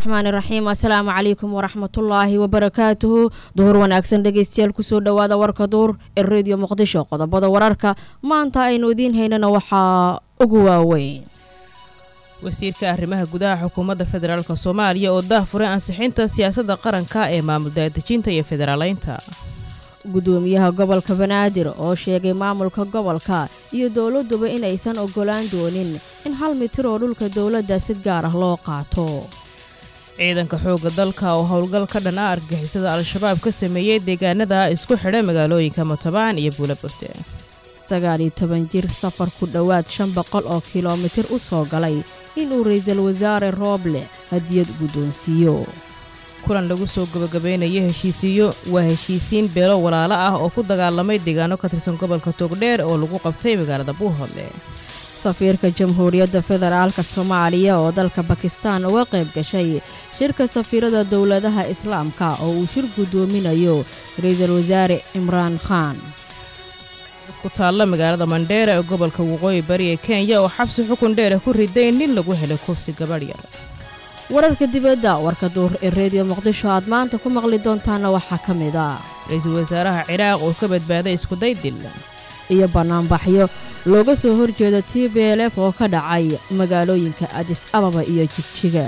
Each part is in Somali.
raxmaani raxiim assalaamu calaykum waraxmatullaahi wabarakaatuhu duhur wanaagsan dhegeystayaal kusoo dhowaada warka duur ee rediyo muqdisho qodobada wararka maanta aynu idiin haynana waxaa ugu waaweyn wasiirka arrimaha gudaha xukuumadda federaalk soomaaliya oo daahfuray ansixinta siyaasadda qaranka ee maamul daadejinta iyo federaaleynta gudoomiyaha gobolka banaadir oo sheegay maamulka gobolka iyo dowladuba inaysan ogolaan doonin in hal mitir oo dhulka dowladda si gaar ah loo qaato ciidanka xoogga dalka oo howlgal ka dhan ah argagixisada al-shabaab ka sameeyey deegaanada isku xidha magaalooyinka mutabaan iyo buulaburte sagaal iyo toban jir safar ku dhowaad shan boqol oo kilomitir u soo galay inuu ra'iisul wasaare rooble hadiyad guddoonsiiyo kulan lagu soo gabagabaynayo heshiisiyo waa heshiisiin beelo walaalo ah oo ku dagaalamay deegaano ka tirsan gobolka togdheer oo lagu qabtay magaalada buuhoodle safiirka jamhuuriyadda federaalka soomaaliya oo dalka bakistaan uga qayb gashay shirka safiirada dowladaha islaamka oo uu shir guddoominayo ra'iisul wasaare cimraan khaan ku taalla magaalada mandheera ee gobolka waqooyi bari ee kenya oo xabsi xukun dheera ku riday nin lagu helay kufsi gabadh yar wararka dibadda warka duur ee reediyo muqdisho aad maanta ku maqli doontaana waxaa ka mid ah ra-iisul wasaaraha ciraaq oo ka badbaaday iskuday dil iyo bannaanbaxyo looga soo horjeeda t b l f oo ka dhacay magaalooyinka adis ababa iyo jigjiga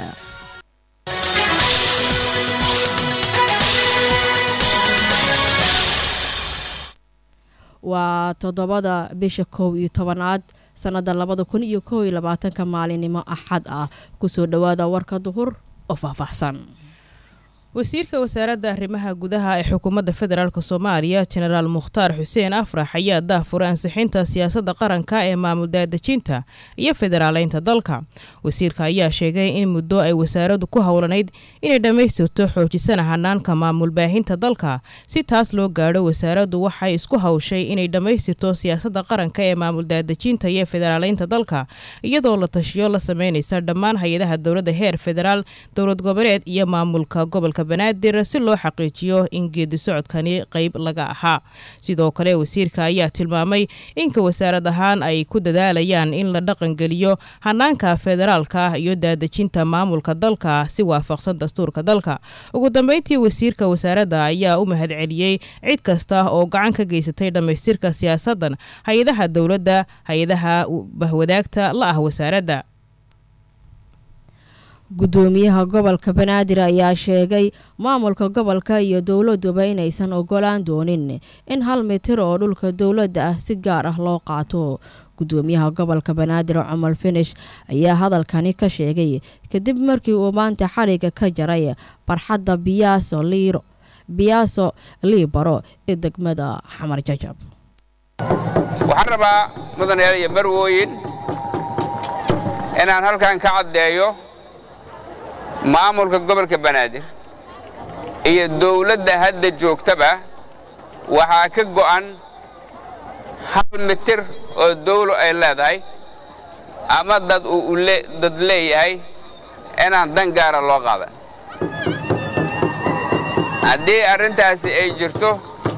waa toddobada bisha kow iyo tobanaad sannadda labada kun iyo kow iyo labaatanka maalinimo axad ah kusoo dhowaada warka duhur oo faahfaahsan wasiirka wasaaradda arrimaha gudaha ee xukuumadda federaalk soomaaliya jenaraal mukhtaar xuseen afrax ayaa daahfuray ansixinta siyaasadda qaranka ee maamul daadejinta iyo federaaleynta dalka wasiirka ayaa sheegay in muddo ay wasaaraddu ku howlanayd inay dhammaystirto xoojisana hanaanka maamul baahinta dalka si taas loo gaadho wasaaraddu waxay isku hawshay inay dhammaystirto siyaasadda qaranka ee maamul daadejinta iyo federaaleynta dalka iyadoo la tashiyo la sameynaysa dhammaan hay-adaha dowladda heer federaal dowlad goboleed iyo maamulka gobolka banaadir si loo xaqiijiyo in geedi socodkani qayb laga ahaa sidoo kale wasiirka ayaa tilmaamay inka wasaarad ahaan ay ku dadaalayaan in la dhaqangeliyo hanaanka federaalka iyo daadejinta maamulka dalka si waafaqsan dastuurka dalka ugu dambeyntii wasiirka wasaaradda ayaa u mahadceliyey cid kasta oo gacan ka geysatay dhammaystirka siyaasadan hay-adaha dowladda hay-adaha bahwadaagta la ah wasaaradda gudoomiyaha gobolka banaadir ayaa sheegay maamulka gobolka iyo dowladuba inaysan ogolaan doonin in hal mitir oo dhulka dowladda ah si gaar ah loo qaato gudoomiyaha gobolka banaadir cumar finish ayaa hadalkani ka sheegay kadib markii uu maanta xariga ka jaray barxadda biyaaso liiro biyaaso liibaro ee degmada xamar jajab waxaan rabaa mudanayaal iyo marwooyin inaan halkan ka caddeeyo maamulka gobolka banaadir iyo dawladda hadda joogtaba waxaa ka go'an hal mitir oo dawlo ay leedahay ama dad uu dad leeyahay inaan dan gaara loo qaadan haddii arrintaasi ay jirto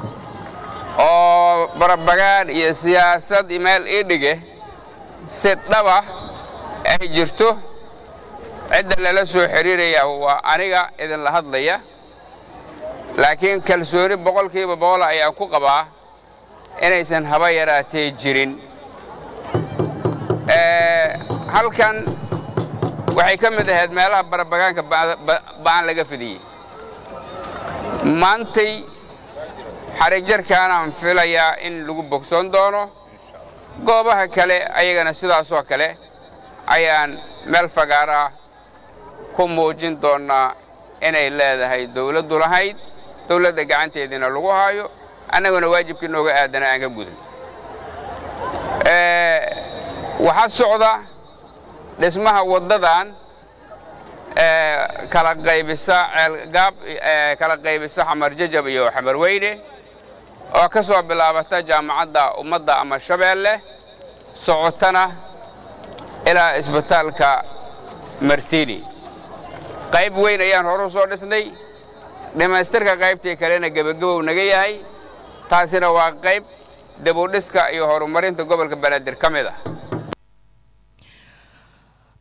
oo barabagaan iyo siyaasad meel ii dhige si dhaba ay jirto cidda lala soo xidhiiraya waa aniga idinla hadlaya laakiin kalsooni boqolkiiba boqol ayaan ku qabaa inaysan haba yaraatee jirin halkan waxay ka mid ahayd meelaha barabagaanka ba'an laga fidiyey maantay xarijarkaanaan filayaa in lagu bogsoon doono goobaha kale ayagana sidaasoo kale ayaan meel fagaaraa ku muujin doonnaa inay leedahay dawladdu lahayd dawladda gacanteediina lagu haayo annaguna waajibkii nooga aadana aan ka gudan waxaa socda dhismaha waddadan kala qaybisa ceelgaab kala qaybisa xamar jajab iyo xamar weyne oo ka soo bilaabata jaamacadda ummadda ama shabeelle socotana ilaa isbitaalka martini qayb weyn ayaan hore u soo dhisnay dhammaystirka qaybtii kalena gebagabow naga yahay taasina waa qayb dibudhiska iyo horumarinta gobolka banaadir ka mid ah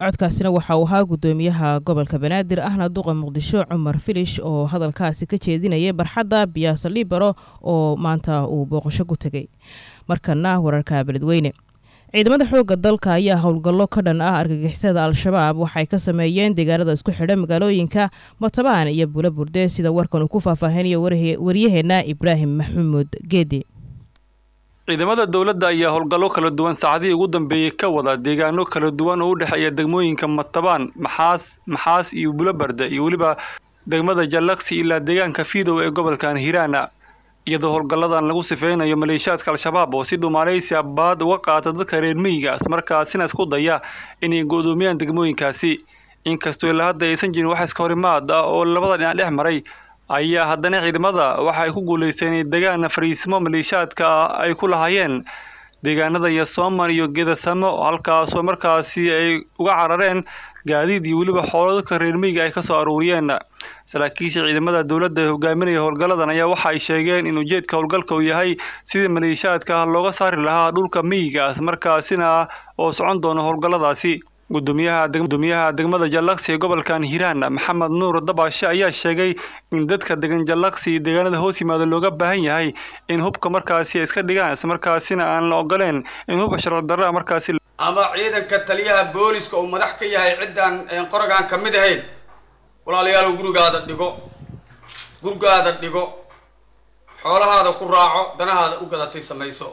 codkaasina waxa uu ahaa gudoomiyaha gobolka banaadir ahna duqa muqdisho cumar filish oo hadalkaasi ka jeedinayay barxadda biyaasa libero oo maanta uu booqasho ku tegay markana wararka beledweyne ciidamada xoogga dalka ayaa howlgallo ka dhan ah argagixisada al-shabaab waxay ka sameeyeen deegaanada isku xidha magaalooyinka matabaan iyo bula burde sida warkan uu ku faahfaahinayo waryaheena ibraahim maxamuud geedi ciidamada dowladda ayaa howlgallo kala duwan saacadihii ugu dambeeyey ka wada deegaano kala duwan oo u dhexeeya degmooyinka matabaan maxaas maxaas iyo bulobarda iyo weliba degmada jallaqsi ilaa deegaanka fiidow ee gobolkan hiiraana iyadoo howlgalladan lagu sifeynayo maleeshiyaadka al-shabaab oo si dhuumaaleysi abaad uga qaata dadka reer miyigaas markaasina isku daya inay go'doomiyaan degmooyinkaasi inkastoo ilaa hadda aysan jirin wax iska horimaad ah oo labada dhinac dhex maray ayaa haddana ciidamada waxa ay ku guulaysteen inay degaan fariisimo maleeshiyaadka ah ay ku lahaayeen deegaanada yasooman iyo gedasamo halkaasoo markaasi ay uga carareen gaadiid iyo weliba xoolo dadka reer miyiga ay ka soo aruuriyeen saraakiisha ciidamada dowladda ee hogaaminaya howlgalladan ayaa waxa ay sheegeen in ujeedka howlgalka uu yahay sidii maleeshiyaadka looga saari lahaa dhulka miyigaas markaasina oo socon doono howlgalladaasi gudoomiyaha degmada jallaqsi ee gobolkan hiiraan maxamed nuur dabaashe ayaa sheegay in dadka degan jallaqsi iyo deegaanada hoos yimaada looga baahan yahay in hubka markaasi ay iska dhigaan islamarkaasina aan la ogoleen in hub sharci darra markaasi ama ciidanka taliyaha booliska uu madax ka yahay ciddaan qorogaan ka mid ahayn walaalayaalow gurigaada dhigo gurigaada dhigo xoolahaada ku raaco danahaada u gadatay samayso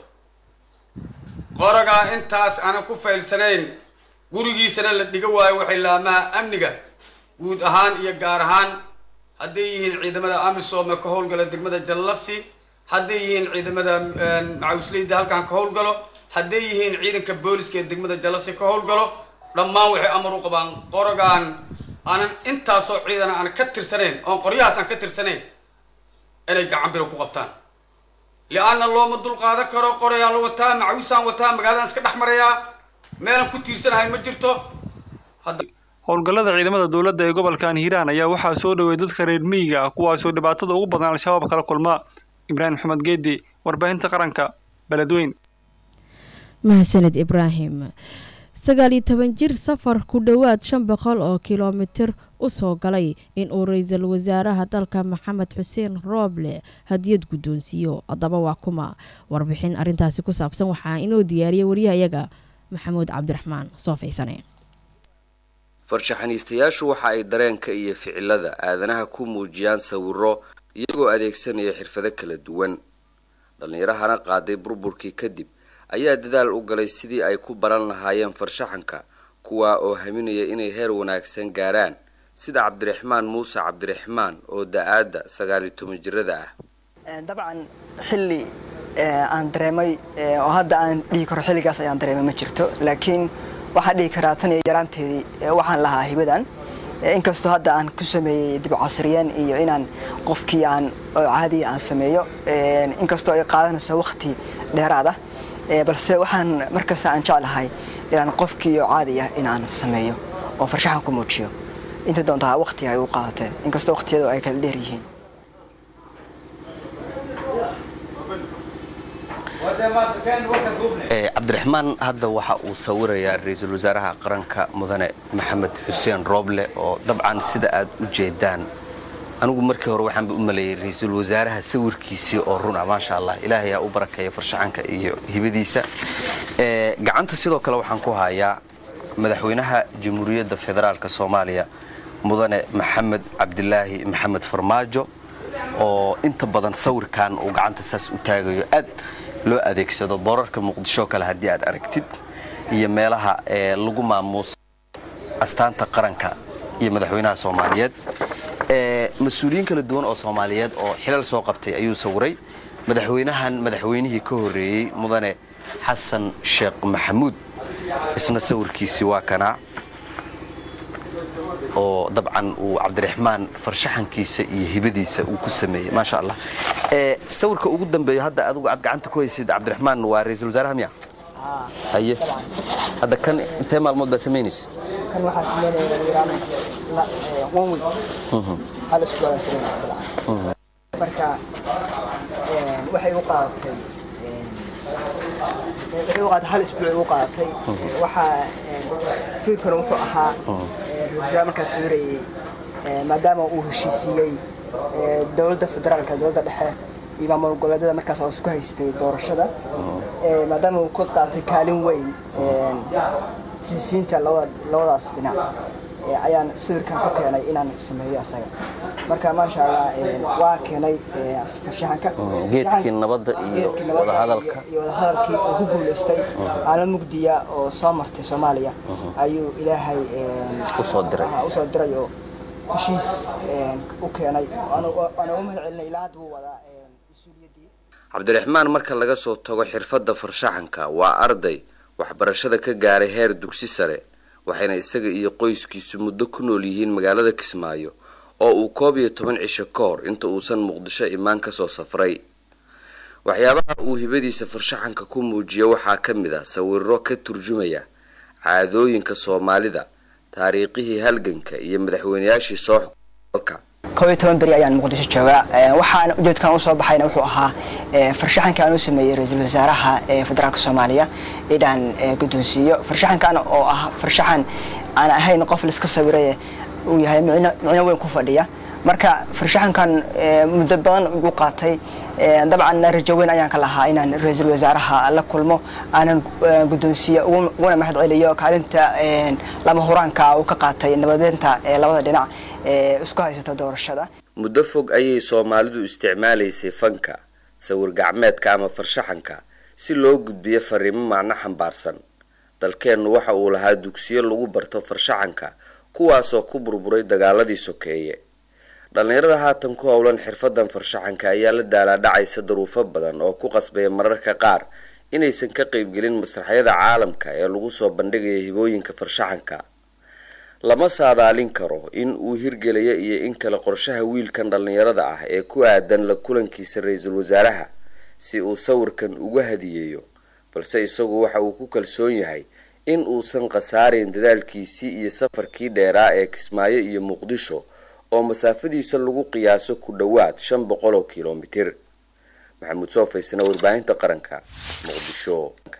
qorogaa intaas aanan ku faylsanayn gurigiisana la dhiga waayo waxay laamaha amniga guud ahaan iyo gaar ahaan hadday yihiin ciidamada amisom ee ka howlgala degmada jallaqsi hadday yihiin ciidamada macawisleyda halkan ka howlgalo hadday yihiin ciidanka booliska ee degmada jallaqsi ka howlgalo dhammaan waxay amar u qabaan qorogaan aanan intaasoo ciidana aan ka tirsanayn oon qoryahaas aan ka tirsanayn inay gacan biro ku qabtaan li-anna looma dulqaadan karo qorayaa la wataa macawisaan wataa magaaladan iska dhex marayaa meelan ku tiirsanahay ma jirto howlgallada ciidamada dowladda ee gobolkan hiiraan ayaa waxaa soo dhowey dadka reer miyiga ah kuwaasoo dhibaatada ugu badan al-shabaab kala kulma ibraahim maxamed geedi warbaahinta qaranka beledweyn mahadsaned ibraahim sagaal iyo toban jir safar ku dhowaad shan boqol oo kilomitir u soo galay in uu ra-iisul wasaaraha dalka maxamed xuseen rooble hadiyad guddoonsiiyo haddaba waa kuma warbixin arrintaasi ku saabsan waxaa inoo diyaariyay waryahayaga maxamuud cabdiraxmaan soo faysane farshaxaniistayaashu waxa ay dareenka iyo ficilada aadanaha ku muujiyaan sawiro iyagoo adeegsanaya xirfado kala duwan dhallinyarahana qaaday burburkii kadib ayaa dadaal u galay sidii ay ku baran lahaayeen farshaxanka kuwaa oo haminaya inay heer wanaagsan gaaraan sida cabdiraxmaan muuse cabdiraxmaan oo da-aadda sagaaliyo toban jirada ah dabcan xilli aan dareemay oo hadda aan dhihi karo xilligaas ayaan dareemay ma jirto laakiin waxaan dhihi karaa tan iyo yaraanteedii waxaan lahaa hibadan inkastoo hadda aan ku sameeyey dib casriyeen iyo inaan qofkii aan caadiya aan sameeyo inkastoo ay qaadanayso waqti dheeraad ah balse waxaan markasta aan jeclahay inaan qofkii oo caadi ah inaan sameeyo oo farshaxan ku muujiyo inta doontaa waqti ay u qaadatee inkastoo waqtiyadu ay kala dheer yihiin cabdiraxmaan hadda waxa uu sawirayaa ra-iisul wasaaraha qaranka mudane maxamed xuseen rooble oo dabcan sida aad u jeedaan anigu markii hore waxaanba u maleeyay ra-iisul wasaaraha sawirkiisii oo run ah maasha allah ilaahay aa u barakeeya farshaxanka iyo hibadiisa gacanta sidoo kale waxaan ku hayaa madaxweynaha jamhuuriyadda federaalk soomaaliya mudane maxamed cabdilaahi maxamed farmaajo oo inta badan sawirkan uu gacanta saas u taagayo aad loo adeegsado boorarka muqdisho kale haddii aad aragtid iyo meelaha lagu maamuusa astaanta qaranka iyo madaxweynaha soomaaliyeed mas-uuliyiin kala duwan oo soomaaliyeed oo xilal soo qabtay ayuu sawiray madaxweynahan madaxweynihii ka horeeyey mudane xasan sheekh maxamuud isna sawirkiisii waa kanaa oo dabcan uu cabdiraxmaan farshaxankiisa iyo hibadiisa uu ku sameeyey maasha allah sawirka ugu dambeeyo hadda adigu aad gacanta ku haysid cabdiraxmaan waa ra-iisul wasaaraha miya haye hadda kan intee maalmood baa samaynaysa kan waxaa sameynaya one week hal isbuucaan sameynaya marka waxay u qaadatay waxay u qaadatay hal isbuuc u qaadatay waxaa fikirkuna wuxuu ahaa ra-iisul markaas sawirayay maadaama uu heshiisiiyey dowladda federaalka dowladda dhexe iyo maamul goboleedyada markaas oo isku haystay doorashada maadaama uu ka qaatay kaalin weyn heshiisiinta labadaas dhinac ayaan sawirkan ku keenay inaan sameeyo asaga marka maasha allah waa keenay farshaxanka geedkii nabadda iyo wadahadalka iyo wadahadalkii uu ku guulaystay aala mugdiya oo soo martay soomaaliya ayuu ilaahay usoo diray usoo diray oo heshiis u keenay waan ugu mahad celinay ilaa hadda wuu wadaa mas-uuliyaddii cabdiraxmaan marka laga soo tago xirfadda farshaxanka waa arday waxbarashada ka gaaray heer dugsi sare waxayna isaga iyo qoyskiisu muddo ku nool yihiin magaalada kismaayo oo uu koob iyo toban cisho ka hor inta uusan muqdisho imaan kasoo safray waxyaabaha uu hibadiisa farshaxanka ku muujiya waxaa ka mid ah sawiro ka turjumaya caadooyinka soomaalida taariikhihii halganka iyo madaxweynayaashii soo xukumalka koob iyo toban beri ayaan muqdisho joogaa waxaan ujeedkan usoo baxayna wuxuu ahaa farshaxanka aan u sameeyey ra-iisul wasaaraha federaalka soomaaliya inaan guddoonsiiyo farshaxankan oo ah farshaxan aan ahayn qof laiska sawiraye uu yahay micno weyn ku fadhiya marka farshaxankan muddo badan igu qaatay dabcan rajo weyn ayaan ka lahaa inaan ra-iisul wasaaraha la kulmo aanan guddoonsiiyo uguna mahad celiyo kaalinta lama huraanka uu ka qaatay nabadeynta labada dhinac ee isku haysata doorashada muddo fog ayay soomaalidu isticmaalaysay fanka sawir gacmeedka ama farshaxanka si loo gudbiyo fariimo macno xambaarsan dalkeennu waxa uu lahaa dugsiyo lagu barto farshaxanka kuwaasoo ku burburay dagaaladii sokeeye dhallinyarada haatan ku howlan xirfadan farshaxanka ayaa la daalaadhacaysa daruufo badan oo ku qasbaya mararka qaar inaysan ka qaybgelin masraxyada caalamka ee lagu soo bandhigaya hibooyinka farshaxanka lama saadaalin karo in uu hirgelaya iyo in kale qorshaha wiilkan dhallinyarada ah ee ku aadan la kulankiisa ra-iisul wasaaraha si uu sawirkan uga hadiyeeyo balse isagu waxa uu ku kalsoon yahay in uusan khasaarayn dadaalkiisii iyo safarkii dheeraa ee kismaayo iyo muqdisho oo masaafadiisa lagu qiyaaso ku dhowaad shan boqol oo kilomitir maxamuud soo faysana warbaahinta qaranka muqdisho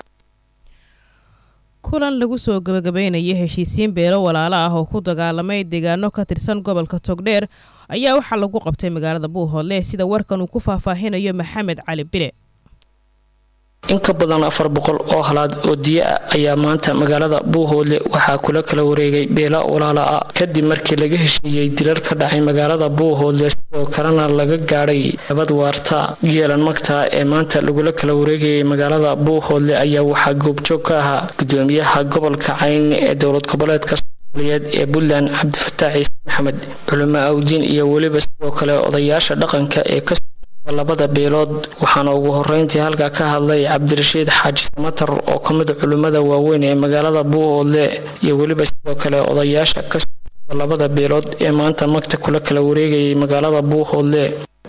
kulan lagu soo gabagabeynaya heshiisiin beelo walaalo ah oo ku dagaalamay deegaano ka tirsan gobolka togdheer ayaa waxaa lagu qabtay magaalada buuhoodle sida warkan uu ku faahfaahinayo maxamed cali bile in ka badan afar boqol oo halaad oo diya ah ayaa maanta magaalada buuhoodle waxaa kula kala wareegay beela walaala ah kadib markii laga heshiiyey dilal ka dhacay magaalada buuhoodle sidoo kalena laga gaadhay nabad waarta yeelan magta ee maanta lagula kala wareegayay magaalada buuhoodle ayaa waxaa goobjoog ka ahaa gudoomiyaha gobolka cayn ee dowlad goboleedka soomaaliyeed ee puntland cabdifataax ciise maxamed culimo awdiin iyo weliba sidoo kale odayaasha dhaqanka ee ka labada beelood waxaana ugu horeyntii halkaa ka hadlay cabdirashiid xaaji samatar oo ka mid culimmada waaweyn ee magaalada buuhoodle iyo weliba sidoo kale odayaasha ka labada beelood ee maanta magta kula kala wareegayay magaalada buuhoodle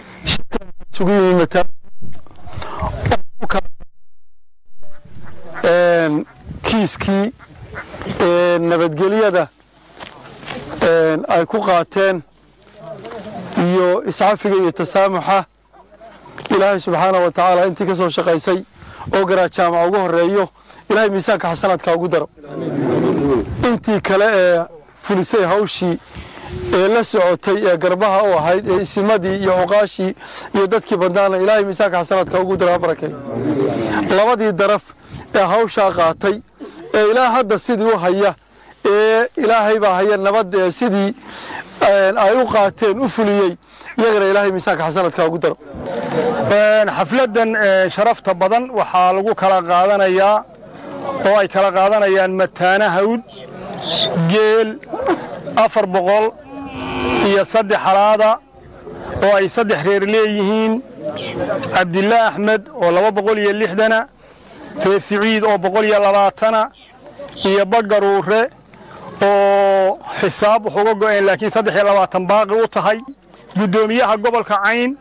kiiskii nabadgelyada ay ku qaateen iyo iscafiga iyo tasaamuxa ilaahay subxaana wa tacaala intii ka soo shaqaysay oo garaa jaamaca ugu horeeyo ilaahay miisaanka xasanaadka ugu daro intii kale ee fulisay hawshii ee la socotay ee garbaha u ahayd ee isimadii iyo cuqaashii iyo dadkii badnaana ilaahay miisaanka xasanaadka ugu daro ha barakay labadii daraf ee hawshaa qaatay ee ilaa hadda sidii u haya ee ilaahay baa haya nabad ee sidii ay u qaateen u fuliyey iyagana ilaahay miisaanka xasanadka ugu daro xafladan sharafta badan waxaa lagu kala qaadanayaa oo ay kala qaadanayaan mataana hawd geel afar boqol iyo saddex halaada oo ay saddex reer leeyihiin cabdillah axmed oo laba boqol iyo lixdana reer siciid oo boqol iyo labaatana iyo bagaruure oo xisaab wax uga go'een laakiin saddex iyo labaatan baaqi u tahay guddoomiyaha gobolka cayn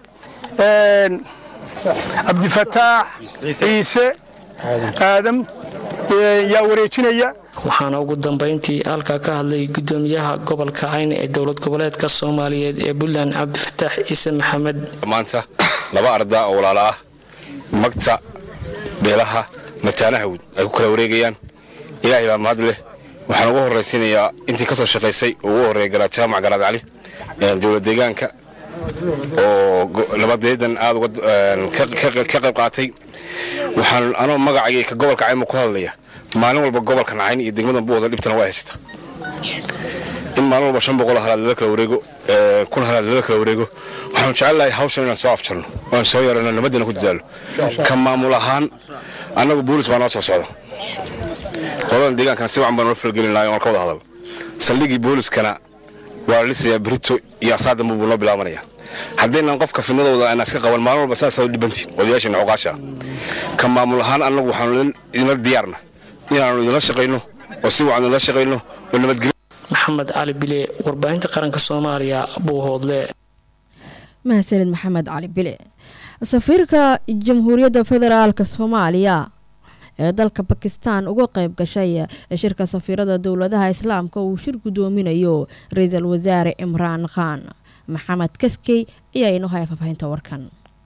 cabdifataax ciise aadam yaa wareejinaya waxaana ugu dambayntii halkaa ka hadlay gudoomiyaha gobolka cayn ee dowlad goboleedka soomaaliyeed ee puntland cabdifataax ciise maxamed maanta laba ardaa oo walaala ah magta beelaha mataanahawd ay ku kala wareegayaan ilaahay baa mahad leh waxaan ugu horraysiinayaa intii ka soo shaqaysay oo ugu horreeya garaad jaamac garaad cali dowlad deegaanka oo nabadeedan aad ka qayb qaatay waxaan anoo magacayga ka gobolka cayma ku hadlaya maalin walba gobolka nacayn iyo degmadan buuda dhibtana waa haysta in maalin walba shan boqol halaad lala kala wareego kun halaad lala kala wareego waxaanu jecelnahay hawshan inaan soo afjarno oan soo yarano nabadina ku dadaalo ka maamul ahaan annagu boolis baa noo soo socda qoladan deegaankana si wacan baan noo falgelin lahay oon ka wada hadal saldhigii booliskana waa la dhisayaa berito iyo asaadamba buu noo bilaabanaya haddaynan qofka fidnadooda aan iska qaban maalin walba saasaa u dhibantiin odayaashana cuqaasha ka maamul ahaan annagu waxaanu idinla diyaarna inaannu idinla shaqayno oo si wacan idinla shaqayno oo nabadgelyo maxamed cali bile warbaahinta qaranka soomaaliya buuhoodle mahadsanid maxamed cali bile safiirka jamhuuriyadda federaalk soomaaliya ee dalka bakistan uga qayb gashay shirka safiirada dowladaha islaamka uu shir gudoominayo ra-iisul wasaare imraan khan maxamed kaskey ayaa inoo haya faahfaahinta warkan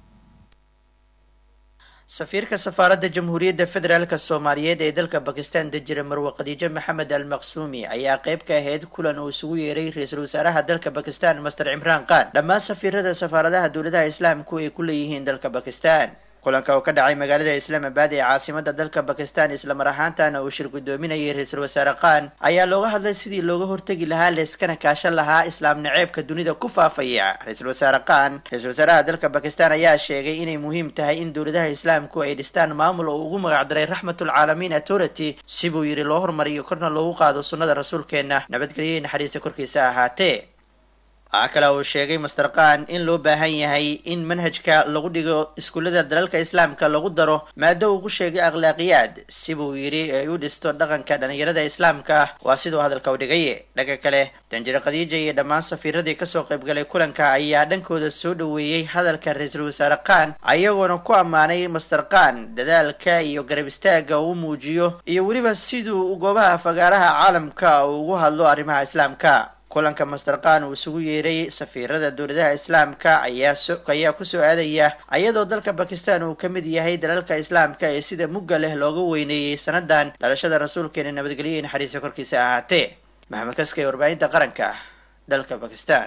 safiirka safaaradda jamhuuriyadda federaalk soomaaliyeed ee dalka bakistan dejira marwe khadiijo maxamed al maqsuumi ayaa qayb ka ahayd kulan uu isugu yeeray ra-iisul wasaaraha dalka bakistan master cimraan khan dhammaan safiirada safaaradaha dowladaha islaamku ay ku leeyihiin dalka bakistan kulanka oo ka dhacay magaalada islaamabad ee caasimada dalka bakistan islamar ahaantana uu shir gudoominayay ra-iisul wasaare khan ayaa looga hadlay sidii looga hortegi lahaa leeskana kaashan lahaa islaam naceebka dunida ku faafaya ra-iisul wasaare khan ra-isul wasaaraha dalka bakistan ayaa sheegay inay muhiim tahay in dowladaha islaamku ay dhistaan maamul oo ugu magacdaray raxmatulcaalamiin authority si buu yidhi loo hormariyo korna loogu qaado sunnada rasuulkeenna nabadgelyo naxariista korkiisa ahaatee waxaa kale uu sheegay master khan in loo baahan yahay in manhajka lagu dhigo iskuullada dalalka islaamka lagu daro maado uu ku sheegay akhlaaqiyaad si buu yidhi ay u dhisto dhaqanka dhalinyarada islaamka ah waa siduu hadalka u dhigay dhanka kale danjire khadiija iyo dhammaan safiiradii kasoo qaybgalay kulanka ayaa dhankooda soo dhoweeyey hadalka ra-iisul wasaare khan ayagoona ku ammaanay master khan dadaalka iyo garab istaaga uu muujiyo iyo weliba siduu goobaha fagaaraha caalamka uu ugu hadlo arrimaha islaamka kulanka master khan uu isugu yeeray safiirada dowladaha islaamka ayaa kusoo aadaya ayadoo dalka bakistan uu ka mid yahay dalalka islaamka ee sida mugga leh looga weyneeyey sanadan dhalashada rasuulkeena nabadgelyo iyo naxariista korkiisa ahaatee maxamed kaskay warbaahinta qaranka dalka bakistan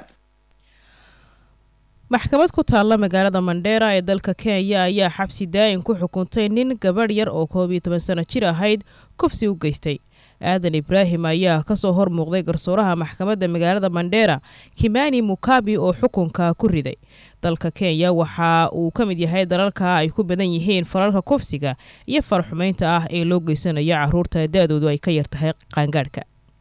maxkamad ku taalla magaalada mandheera ee dalka kenya ayaa xabsi daa'in ku xukuntay nin gabadh yar oo koob iyo toban sano jir ahayd kufsi u geystay aadan ibraahim ayaa kasoo hor muuqday garsooraha maxkamadda magaalada mandheera kimani mukabi oo xukunka ku riday dalka kenya waxa uu ka mid yahay dalalka ay ku badan yihiin falalka kufsiga iyo farxumeynta ah ee loo geysanayo caruurta da-doodu ay ka yartahay qaangaadhka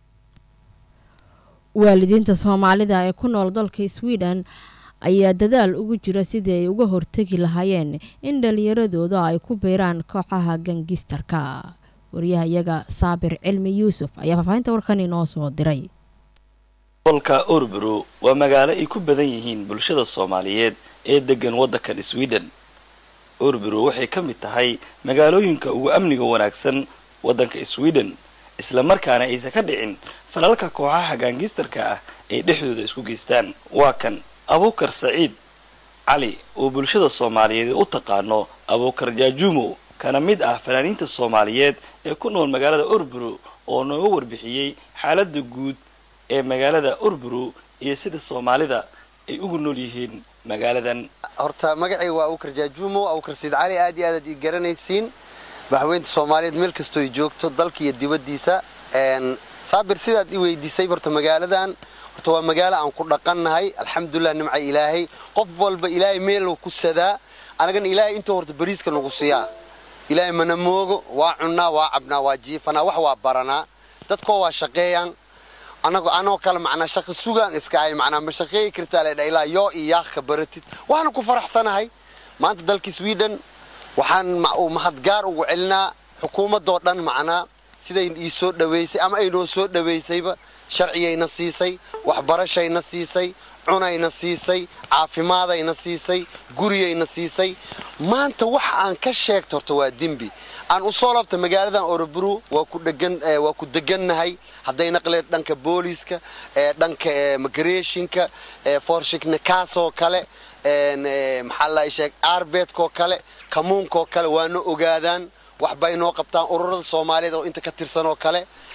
waalidiinta soomaalida ee ku nool dalka sweden ayaa dadaal ugu jira sidii ay uga hortegi lahaayeen in dhalinyaradooda ay ku biiraan kooxaha gangistarka waryahayaga saabir cilmi yuusuf ayaa faahfaahinta warkan inoo soo diray gobolka orbro waa magaalo ay ku badan yihiin bulshada soomaaliyeed ee degan waddankan sweden orbro waxay ka mid tahay magaalooyinka ugu amniga wanaagsan waddanka sweden islamarkaana aysan ka dhicin falalka kooxaha gaangistarka ah ay dhexdooda isku geystaan waa kan abuukar saciid cali oo bulshada soomaaliyeed u taqaano abuukar jaajuumo kana mid ah fanaaniinta soomaaliyeed ee ku nool magaalada orbro oo nooga warbixiyey xaaladda guud ee magaalada orbro iyo sida soomaalida ay ugu nool yihiin magaaladan horta magacay waa abuukar jaajuumo abuukar saciid cali aad iyo aadaad ii garanaysiin madaxweynta soomaaliyeed meel kastoo ay joogto dalka iyo dibaddiisa saabir sidaad i weydiisay horta magaaladan horta waa magaalo aan ku dhaqannahay alxamdulilah nimca ilaahay qof walba ilaahay meeluu ku sadaa anagana ilaahay intuu horta bariiska nagu siiyaa ilaahay mana moogo waa cunnaa waa cabnaa waa jiifanaa wax waa baranaa dadkoo waa shaqeeyaan anago anoo kale macnaa shaqo sugaan iska ahay macnaa ma shaqeeyi kartaa la dha ilaa yoo iyo yaaqka baratid waxaana ku faraxsanahay maanta dalka sweden waxaan mahadgaar ugu celinaa xukuumaddoo dhan macnaa siday ii soo dhaweysay ama ay noo soo dhaweysayba sharciyayna siisay waxbarashayna siisay cunayna siisay caafimaadayna siisay guriyayna siisay maanta waxa aan ka sheegto horta waa dembi aan u soo laabta magaaladan orobru waa ku dhegan waa ku degannahay hadday naqleed dhanka booliiska ee dhanka migration-ka ee forshikna kaasoo kale maxaa la sheeg arbeedkoo kale kamuunkoo kale waana ogaadaan waxbay noo qabtaan ururada soomaaliyeed oo inta ka tirsanoo kale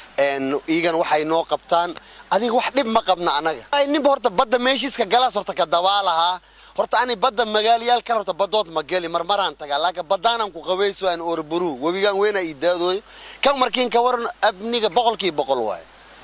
iigana waxay noo qabtaan adiga wax dhib ma qabna annaga ninba horta badda meeshiiska galaas horta ka dabaalahaa horta ani badda magaalayaal kale horta badood ma geli marmaraan tagaa laakiin baddaanan ku qabayso aan orburu webigaan weyna ii daadooyo kan markiin ka waran abniga boqolkii boqol waaye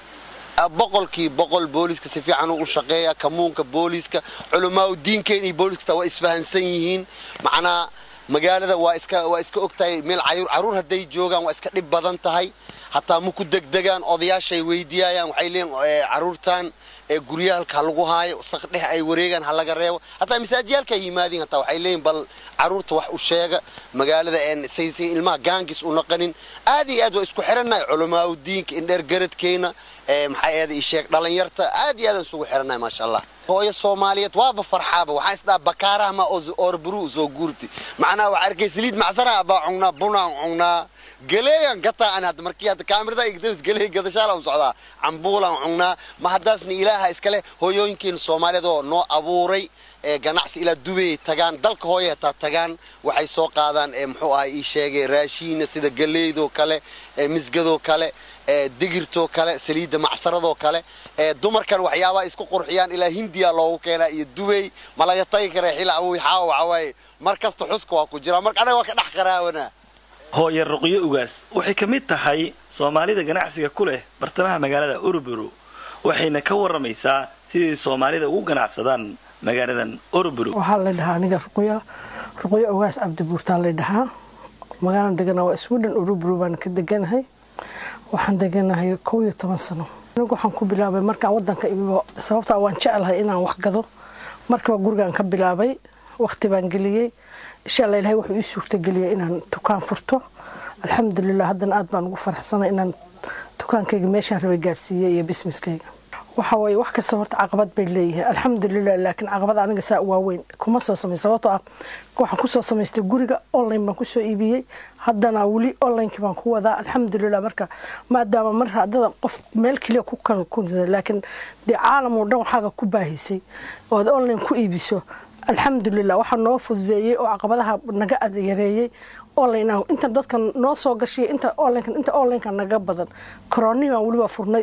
boqolkii boqol booliska si fiican u shaqeeya kamuunka booliska culamaa diinkeen iyo booliska waa isfahansan yihiin macnaa magaalada waa iska waa iska ogtahay meel caruur hadday joogaan waa iska dhib badan tahay hataa ma ku degdegaan odayaashay weydiiyayaan waxay leeyihin caruurtan ee guryaalka lagu haayo saqdhex ay wareegaan ha laga reebo hataa masaajiyaalka ay yimaadiin hataa waxay leeyihin bal caruurta wax u sheega magaalada say ilmaha gaangis u naqanin aad iyo aad waa isku xirannahay culamaa diinka indheer garadkeena maxay eeda ii sheeg dhalinyarta aad iyo aad isugu xirannahay maasha allah hooyo soomaaliyeed waaba farxaaba waxaan isdhaha bakaaraha ma oorburu soo guurti macnaha waxaa arkay saliid macsaraha baa cungnaa bunaan cungnaa galeeyan gataa aan hadda markii hadda kaamirada igdabis galeey gadashaalaan socdaa cambuulaan cungnaa ma haddaasna ilaaha iskale hooyooyinkeena soomaaliyeed oo noo abuuray ee ganacsi ilaa dubay tagaan dalka hooya hataa tagaan waxay soo qaadaan ee muxuu ahay ii sheegay raashiina sida galeydoo kale ee misgadoo kale ee digirtoo kale saliidda macsaradoo kale ee dumarkan waxyaabaha isku qurxiyaan ilaa hindiya loogu keenaa iyo dubay ma laga tagi kara xila awoy xaawa waxawaaye mar kasta xuska waa ku jira marka anaga waa ka dhex qaraawanaa hooye ruqyo ugaas waxay ka mid tahay soomaalida ganacsiga ku leh bartamaha magaalada uruburu waxayna ka waramaysaa sidii soomaalida ugu ganacsadaan magaaladan uruburu waxaa la dhahaa aniga ruqyo ruqyo ugaas cabdibuurtaa la dhahaa magaalan deganaa waa sweden uruburu baan ka deganahay waxaan deganahay kow iyo toban sano anigu waxaan ku bilaabay markaan wadanka imibo sababtaa waan jeclahay inaan wax gado markiiba gurigaan ka bilaabay waqti baan geliyey insha alla ilahay wuxuu ii suurtageliyay inaan dukaan furto alxamdulilah haddana aad baan ugu faraxsanay inaan dukaankayga meeshaan rabay gaarsiiyey iyo bismiskayga waxa waaye wax kasta horta caqabad bay leeyihiin alxamdulilah laakiin caqabad aniga saa waaweyn kuma soo samay sababtoo ah waxaan kusoo samaystay guriga online baan kusoo iibiyey haddana weli onlinekii baan ku wadaa alxamdulilah marka maadaama mar haddada qof meel keliya ku kala kunsada laakiin dee caalam oo dhan waxaaga ku baahisay oo aad online ku iibiso alxamdulilah waxaa noo fududeeyey oo caqabadaha naga yareeyey online inta dadka noo soo gashay inta online inta online naga badan koroni baan weliba furnay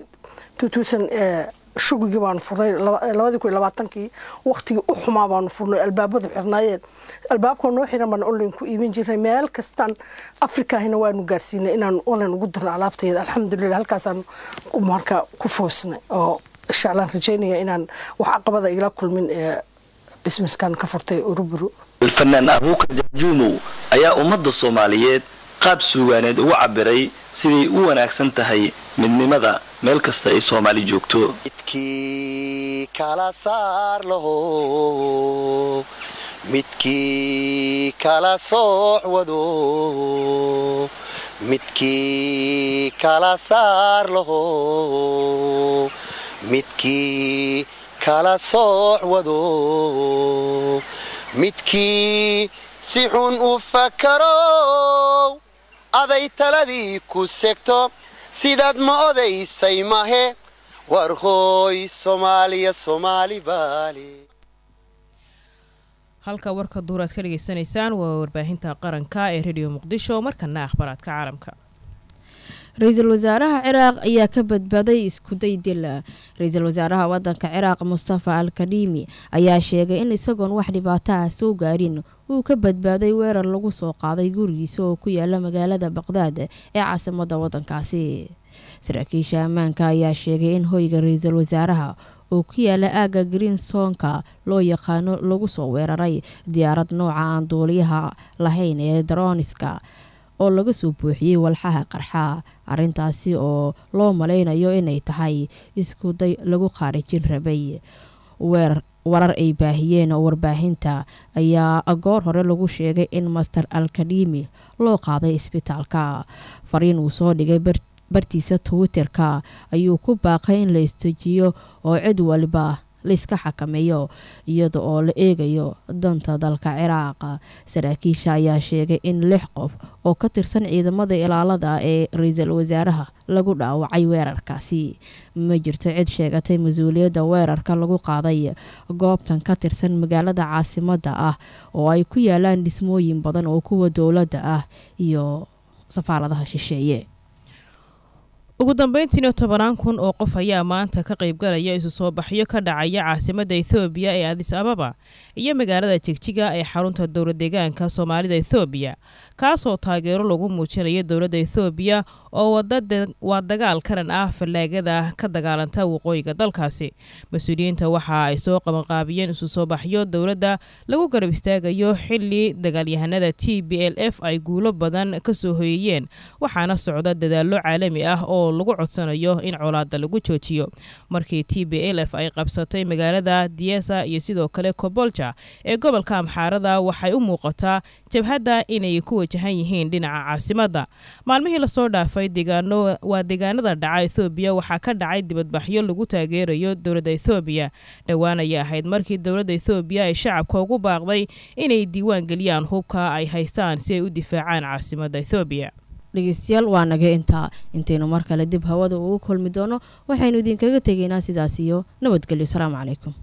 shugigii baanu furnay labadii kun iyo labaatankii waqtigii u xumaa baanu furnay albaabadu xirnaayeen albaabkoo noo xiran baan online ku iibin jirnay meel kastaan afrikahina waanu gaarsiinay inaan online ugu dirno alaabtayda alxamdulilah halkaasaan marka ku foosnay oo insha allaan rajaynaya inaan wax caqabada igala kulmin ee bismiskan ka furtay uruburu alfanaan abuukar jaajuumow ayaa ummadda soomaaliyeed qaab suugaaneed ugu cabiray siday u wanaagsan tahay midnimada meel kasta ay soomaali joogto midkii kala saar laho midkii kala sooc wado midkii kala saar laho midkii kala sooc wado midkii si xun u fakarow aday taladii ku segto sidaad ma odaysay mahe war hooy soomaaliya soomaali baali halka warka duur aad ka dhegaysanaysaan waa warbaahinta qaranka ee rediyo muqdisho markana akhbaraadka caalamka ra-iisul wasaaraha ciraaq ayaa ka badbaaday iskuday dil ra-iisul wasaaraha wadanka ciraaq mustafa al kadhiimi ayaa sheegay in isagoon wax dhibaataha soo gaarin uu ka badbaaday weerar lagu soo qaaday gurigiisa oo ku yaala magaalada baqdaad ee caasimada wadankaasi saraakiisha ammaanka ayaa sheegay in hoyga ra-iisul wasaaraha oo ku yaala aagga greensonka loo yaqaano lagu soo weeraray diyaarad nooca aan duuliyaha lahayn ee daroniska oo laga soo buuxiyey walxaha qarxa arintaasi oo loo malaynayo inay tahay iskuday lagu khaarijin rabay warar ay baahiyeen oo warbaahinta ayaa goor hore lagu sheegay in master alkadhimi loo qaaday isbitaalka fariin uu soo dhigay bartiisa twitter-ka ayuu ku baaqay in la istajiyo oo cid waliba layska xakameeyo iyada oo la eegayo danta dalka ciraaq saraakiisha ayaa sheegay in lix qof oo ka tirsan ciidamada ilaalada ee ra-iisul wasaaraha lagu dhaawacay weerarkaasi ma jirto cid sheegatay mas-uuliyadda weerarka lagu qaaday goobtan ka tirsan magaalada caasimada ah oo ay ku yaalaan dhismooyin badan oo kuwa dowladda ah iyo safaaradaha shisheeye ugu dambeyntiina tobanaan kun oo qof ayaa maanta ka qaybgalaya isu soo baxyo ka dhacaya caasimadda ethoobiya ee adis ababa iyo magaalada jigjiga ee xarunta dowlad deegaanka soomaalida ethoobiya kaasoo taageero lagu muujinayo dowladda ethoobiya oo waa dagaal karan ah fallaagada ka dagaalanta waqooyiga dalkaasi mas-uuliyiinta waxa ay soo qabanqaabiyeen isu soo baxyo dowladda lagu garab istaagayo xili dagaalyahanada t b l f ay guulo badan ka soo hoyeyeen waxaana socda dadaallo caalami ah oo lagu codsanayo in colaada lagu joojiyo markii t b l f ay qabsatay magaalada diesa iyo sidoo kale kobolja ee gobolka amxaarada waxay u muuqataa jabhadda inay ku wajahan yihiin dhinaca caasimadda maalmihii lasoo dhaafay deegaano waa deegaanada dhaca ethoobiya waxaa ka dhacay dibadbaxyo lagu taageerayo dowladda ethoobiya dhowaan ayay ahayd markii dowladda ethoobiya ay shacabka ugu baaqday inay diiwaan geliyaan hubka ay haystaan si ay u difaacaan caasimadda ethoobiya dhegeystayaal waa naga intaa intaynu mar kale dib hawada ugu kulmi doono waxaynu idinkaga tegaynaa sidaas iyo nabadgelyo asalaamu calaykum